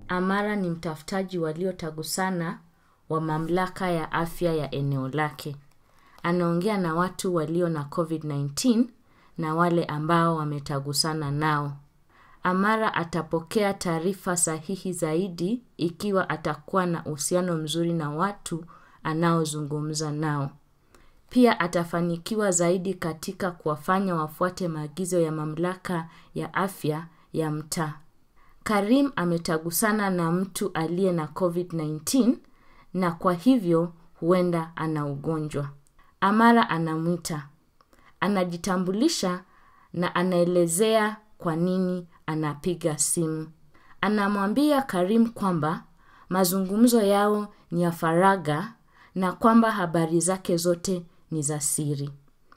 Amara ni mtafutaji waliotagusana wa mamlaka ya afya ya eneo lake. Anaongea na watu walio na COVID-19 na wale ambao wametagusana nao. Amara atapokea taarifa sahihi zaidi ikiwa atakuwa na uhusiano mzuri na watu anaozungumza nao. Pia atafanikiwa zaidi katika kuwafanya wafuate maagizo ya mamlaka ya afya ya mtaa. Karim ametagusana na mtu aliye na COVID-19 na kwa hivyo huenda ana ugonjwa. Amara anamwita. Anajitambulisha na anaelezea kwa nini anapiga simu. Anamwambia Karim kwamba mazungumzo yao ni ya faragha na kwamba habari zake zote ni za siri.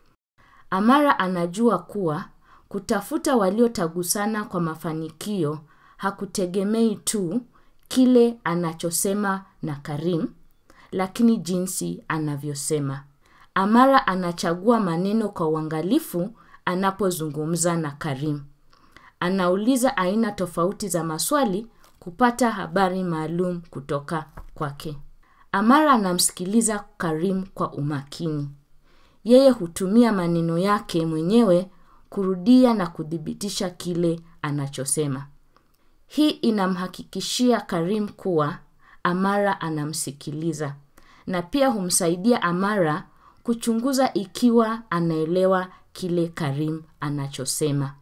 Amara anajua kuwa kutafuta waliotagusana kwa mafanikio hakutegemei tu kile anachosema na Karim, lakini jinsi anavyosema. Amara anachagua maneno kwa uangalifu anapozungumza na Karim. Anauliza aina tofauti za maswali kupata habari maalum kutoka kwake. Amara anamsikiliza Karim kwa umakini. Yeye hutumia maneno yake mwenyewe kurudia na kuthibitisha kile anachosema. Hii inamhakikishia Karim kuwa Amara anamsikiliza na pia humsaidia Amara kuchunguza ikiwa anaelewa kile Karim anachosema.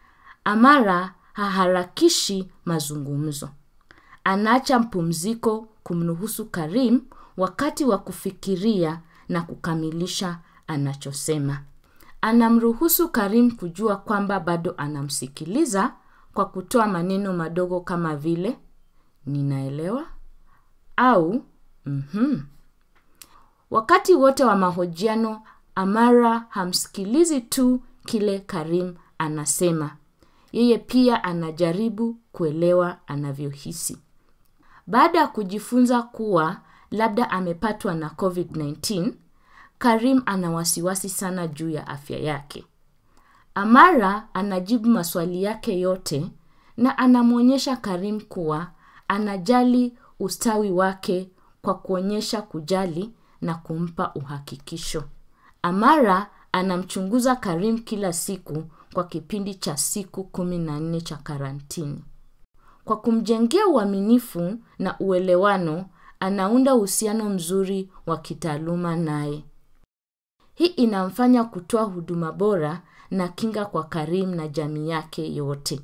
Amara haharakishi mazungumzo. Anaacha mpumziko kumruhusu Karim wakati wa kufikiria na kukamilisha anachosema. Anamruhusu Karim kujua kwamba bado anamsikiliza kwa kutoa maneno madogo kama vile ninaelewa au mhm. Wakati wote wa mahojiano, Amara hamsikilizi tu kile Karim anasema. Yeye pia anajaribu kuelewa anavyohisi. Baada ya kujifunza kuwa labda amepatwa na COVID-19, Karim ana wasiwasi sana juu ya afya yake. Amara anajibu maswali yake yote na anamwonyesha Karim kuwa anajali ustawi wake kwa kuonyesha kujali na kumpa uhakikisho. Amara anamchunguza Karim kila siku kwa kipindi cha siku kumi na nne cha karantini. Kwa kumjengea uaminifu na uelewano, anaunda uhusiano mzuri wa kitaaluma naye. Hii inamfanya kutoa huduma bora na kinga kwa Karim na jamii yake yote.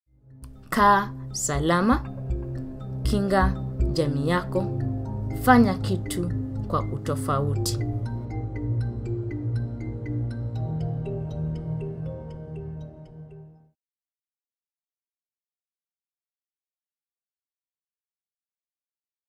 Kaa salama, kinga jamii yako, fanya kitu kwa utofauti.